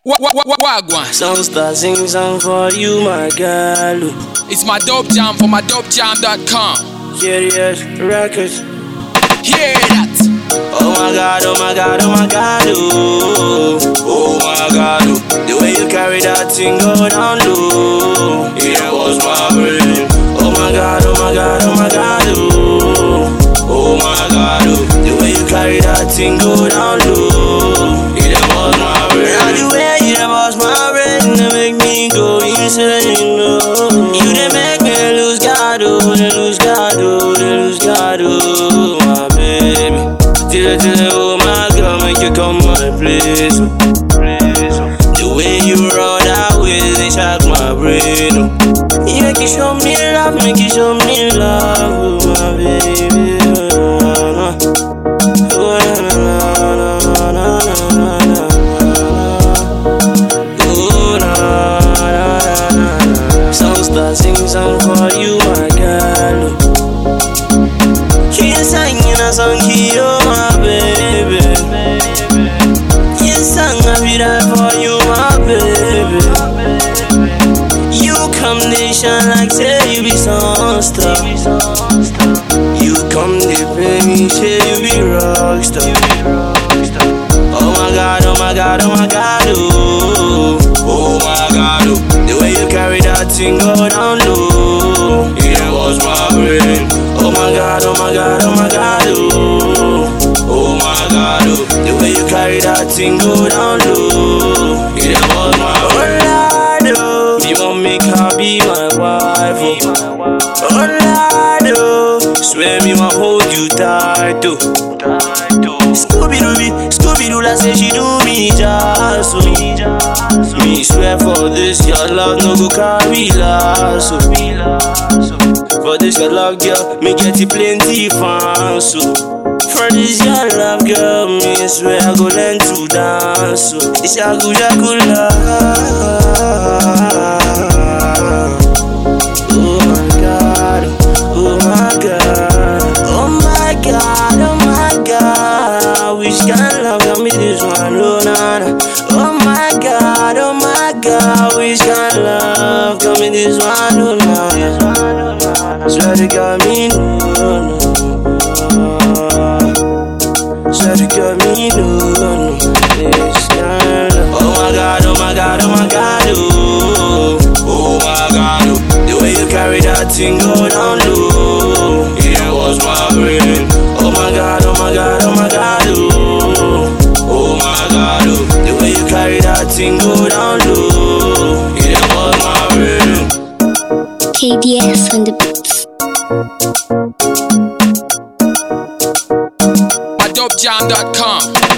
Wa- wa- wa- Wagwan. Songster sing song for you, my girl. It's my dope jam for my dopejam.com. Serious records. Hear that? Oh my god, oh my god, oh my god, oh. Oh my god, oh. The way you carry that thing go down low. Yeah, was my brain. Oh my god, oh my god, oh my god, oh. Oh my god, oh. The way you carry that thing go down low. Yeah, was my brain. And the way you was my brain, they make me go insane, oh. You they make me lose God, oh, they lose God, oh, they lose God, oh, my baby. Till till oh my girl, make you come my place. oh. The way you roll that way, they shock my brain. Oh. You make you show me love, make you show me love, oh my baby. Oh, na, na. Oh, na, na, na, na, na, na, na, na, na. Oh, na, na, na, na, na. Songster sing song for you, my girl. She's singing a song, you my baby. Yes, song I be there for you, my baby. You come nation like say you be songster. You come they pay me, say you be rockstar. Oh my god, oh my god, oh my god, oh. Oh my god, oh. The way you carry that thing go down low. Yeah, was my brain. Oh my god, oh my god, oh my god, oh. Oh my god, oh. The way you carry that thing go down low. Yeah, was my brain. Oh Lord, oh. Me want make her be my wife, oh. Oh Lord, oh. Swear me want hold you tight, oh. Scooby Dooby, Scooby Doo, like say she do me just so. Me swear for this, your love no go carry last. So. For this your love, girl, me get it plenty fans. So. For this your love, girl, me swear I go learn to dance. So. It's a good, a good love. Oh my god, oh my god, oh my god, oh my god. Which kind of love got me this one, oh na na. Oh my god, oh my god. Which kind of love got me this one, oh na na. Swear to God, me no no. Swear to God, me no no. This kind of love. Oh my god, oh my god, oh my god, oh. Oh my god, oh. The way you carry that thing go down low. Yeah, was my brain. Oh my god, oh my god, oh my god, oh. Oh my god, oh. The way you carry that thing go down low. Yeah, was my brain. KDS on the beats. My dopejam.com.